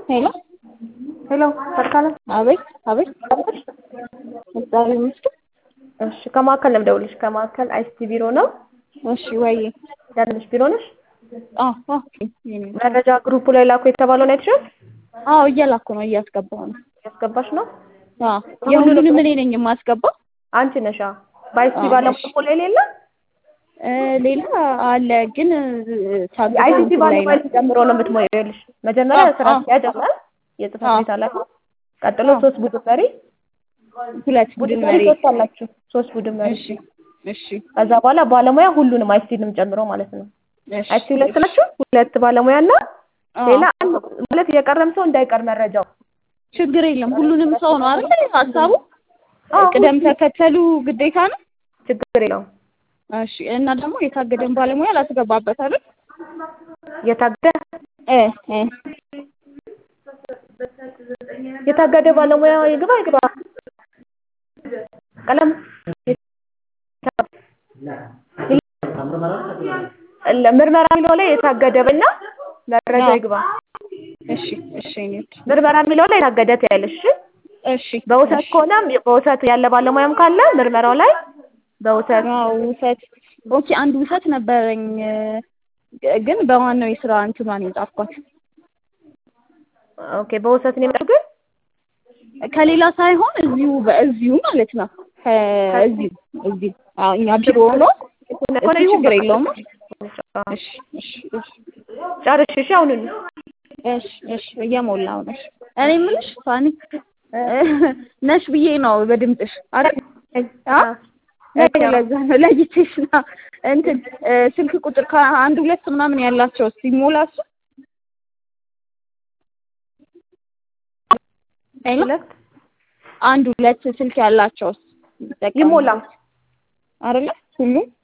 ሄሎ ሄሎ ሰርካለም አቤት አቤት እግዚአብሔር ይመስገን። እሺ ከማዕከል ነው የምደውልልሽ። ከማዕከል አይሲቲ ቢሮ ነው እሺ ወይዬ ያለሽ ቢሮ ነሽ? አዎ ኦኬ የኔ ነው። መረጃ ግሩፑ ላይ ላኩ የተባለውን አይተሻል? አዎ እየላኩ ነው እያስገባሁ ነው። ያስገባሽ ነው? አዎ የሁሉንም እኔ ነኝ የማስገባው። አንቺ ነሻ? በአይሲቲ አዎ፣ ባለሙያ እሺ። እኮ ላይ ሌለ እ ሌላ አለ ግን ታግዶ አይሲቲ እንትን ላይ ባለሙያ ነው። ጨምሮ ነው የምትሞየው። ይኸውልሽ መጀመሪያ አዎ፣ ስራ አዎ። አስኪያጅ አለ፣ የጽህፈት አዎ። ቤት ኃላፊ፣ ቀጥሎ አዎ። ሶስት ቡድን መሪ ሁለት ቡድን ቡድን መሪ መሪ ሶስት አላችሁ፣ ሶስት ቡድን መሪ። እሺ እሺ ከዛ በኋላ ባለሙያ ሁሉንም አይሲቲንም ጨምሮ ማለት ነው። እሺ አይሲቲ ሁለት ናችሁ፣ ሁለት ባለሙያ እና አዎ። ሌላ አንድ ማለት የቀረም ሰው እንዳይቀር መረጃው ችግር የለም ሁሉንም ሰው ነው አይደል ሀሳቡ? አዎ፣ ቅደም ተከተሉ ግዴታ ነው። ችግር የለውም። እሺ እና ደግሞ የታገደን ባለሙያ ላስገባበት አይደል? የታገደ እ እ የታገደ ባለሙያ ይግባ ይግባ ቀለም ምርመራ የሚለው ላይ የታገደ እና መረጃ አዎ። ይግባ። እሺ እሺ እኔት ምርመራ የሚለው ላይ የታገደ ትያለሽ። እሺ? እሺ በውሰት እሺ። ከሆነም በውሰት ያለ ባለሙያም ካለ ምርመራው ላይ በውሰት አዎ ውሰት ኦኬ አንድ ውሰት ነበረኝ እ፣ ግን በዋናው የስራ እንትኗን የጻፍኳት ኦኬ በውሰት ነው የሚለው ግን ከሌላ ሳይሆን እዚሁ በእዚሁ ማለት ነው ከእዚሁ እዚሁ አዎ እኛ ቢሮ ሆኖ እሱ ችግር የለውም እሺ እሺ እሺ ጨርሽ። እሺ አሁኑን እሺ እሺ እየሞላው ነሽ እኔ የምልሽ ፋኒ እ፣ ነሽ ብዬ ነው በድምፅሽ አይደል አ እኮ ለዛ ነው ለይቼሽ ነው እንትን እ፣ ስልክ ቁጥር ከአንድ ሁለት ምናምን ያላቸው ሲሞላ እሱ ሄሎ ሁለት አንድ ሁለት ስልክ ያላቸው ይሞላ አይደለ ሁሉም